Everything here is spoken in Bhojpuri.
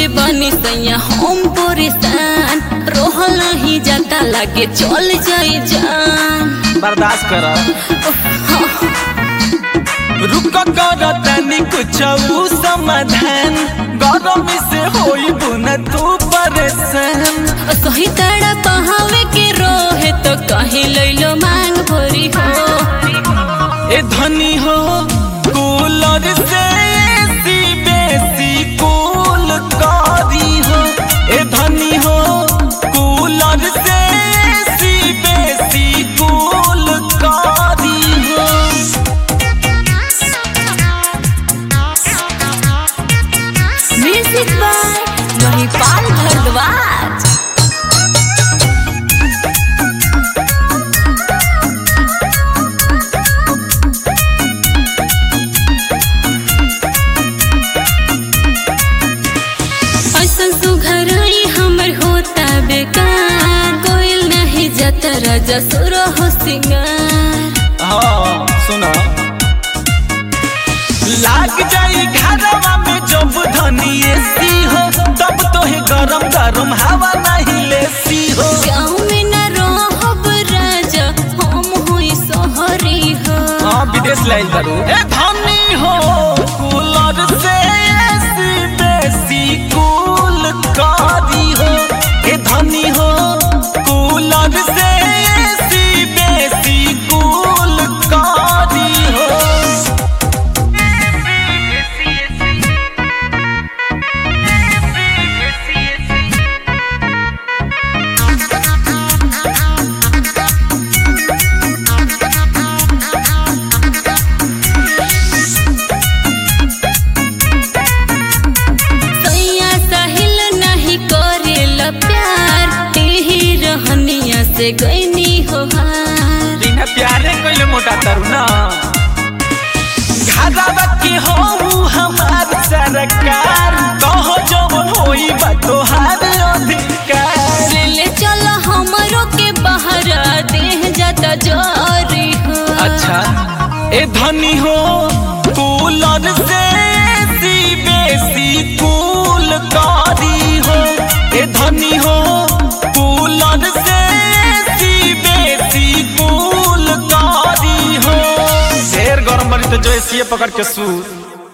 कैले बनी सैया हम परेशान रोहल नहीं जाता लागे चल जाए जान बर्दाश्त कर रुक कर तनी कुछ समाधान गरम से होई बुन तू परेशान सही तड़ा पहावे के रोहे तो कहीं लैलो मांग भरी हो ए धनी हो कूलर से एसी बेसी कूल कारी हो ए धनी हो कूलर से एसी बेसी कूल कारी हो म्यूजिक बाय महिपाल भारद्वाज ऐसन सुघरई हमर होता बेकार कोयल नहीं जाता राजा सुर हो सिंगार हाँ सुना लाग जाई घरवा में जब धनी एसी हो तब तोहे गरम गरम हवा नहीं लेसी हो गाँव में न रहब राजा हम हुई सोहरी हो हाँ विदेश लाइल करू ए धनी हो कूलर से एसी बेसी कूल कारी हो ए धनी हो कूलर से एसी बेसी कूल कारी हो सैया साहिल नहीं करेल प्यार एही रहनिया से गईनी हो हार बिना प्यारे कोइले मोटा तरू ना घरवा के हो हमार सरकार कहो जवन होई बा तोहार अधिकार ले चल हमरो के बाहर देह जाता जरी हो अच्छा ए धनी हो कूलर से एसी बेसी कूल कारी हो ए धनी हो कूलर से एसी बेसी कूल कारी हो शेर गरम बनी तो जो एसी पकड़ के सूत